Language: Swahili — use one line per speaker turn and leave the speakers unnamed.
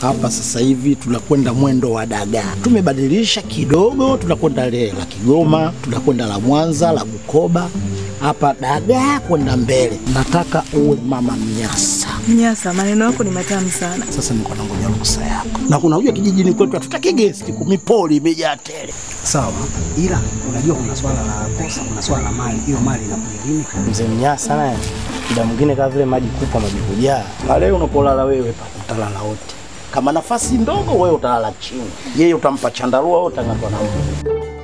hapa sasa hivi tunakwenda mwendo wa dagaa. Tumebadilisha kidogo, tunakwenda lile la Kigoma, tunakwenda la Mwanza, la Bukoba, hapa dagaa kwenda mbele. Nataka uwe mama Mnyasa.
Mnyasa, maneno yako ni matamu sana.
Sasa niko nangoja ruhusa yako, na unajua kijijini kwetu hatutaki gesti, kumipoli imejaa tele.
Sawa, ila unajua kuna swala la posa, kuna swala la mali. Hiyo mali inakuja lini?
Mzee Mnyasa naye muda mwingine kama vile maji kupa maji kujaa.
Na leo unapolala wewe pa utalala wote, kama nafasi ndogo wewe utalala chini, yeye utampa chandarua, wewe utang'atwa na mbu.